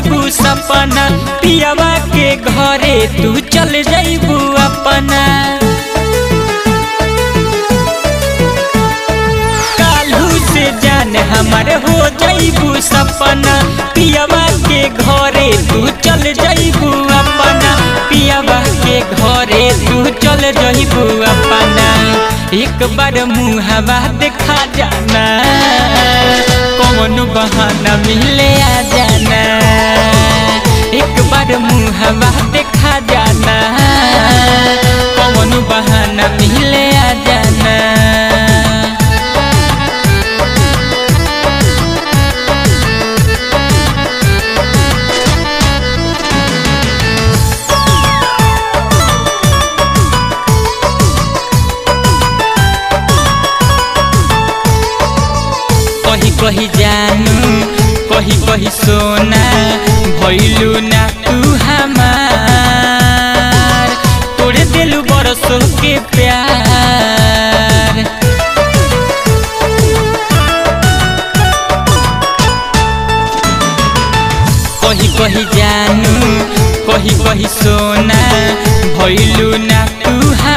जइबू सपना पियावा के घरे तू चल जइबू अपना कालू से जान हमार हो जइबू सपना पियावा के घरे तू चल जइबू अपना पियावा के घरे तू चल जइबू अपना एक बार मुहवा देखा जाना कौन बहाना मिले आ जाना एक बार मुहवा देखा जाना कौन बहाना मिले आ जाना कही कही जानू कही कही सोना भैलू ना तू हमार तोड़े दिलू बरसों के प्यार कही कही जानू कही कही सोना भैलू ना तू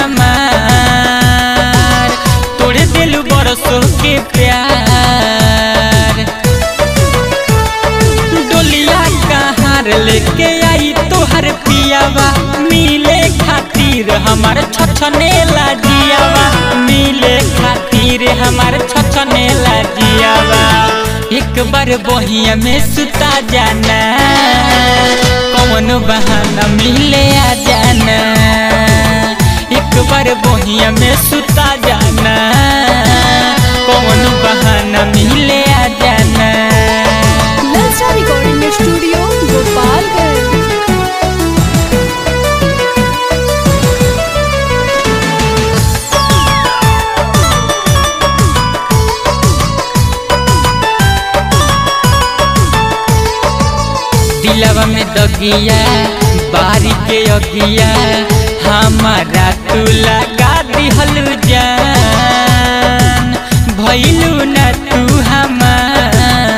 हमार तोड़े दिलू बरसों के प्यार डोलिया कहार लेके आई तोहर पियावा मिले खातिर हमार छछने लाजियावा मिले खातिर हमार छछने लाजियावा एक बार बहिया में सुता जाना कौन बहाना मिले आ जाना एक बार बहिया में सुता जाना कौन बहाना मिले आ जाना ललचा रिकॉर्डिंग स्टूडियो गोपालगंज दिलवा में दगिया बारी के अगिया हमारा तू लगा दिहल जान भैलू न तू हमार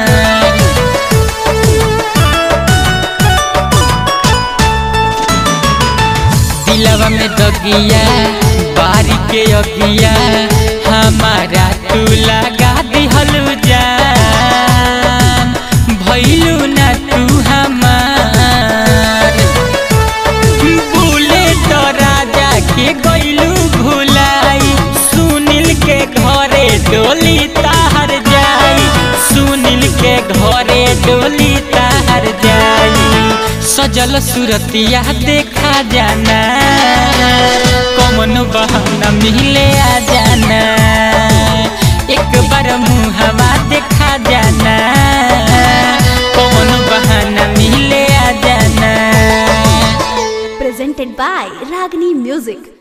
दिलवा में दगिया बारी के अगिया हमारा तू लगा दिहल जान भैलू न तू हमार बोले तो राजा के गैलू भुलाई सुनील के घरे डोली ताहर जाई सुनील के घरे डोली ताहर जाई सजल सुरतिया देखा जाना कौन बहाना मिले आ जाना एक बार मुहवा देखा जाना कौन बहाना मिले आ जाना presented by Ragini Music.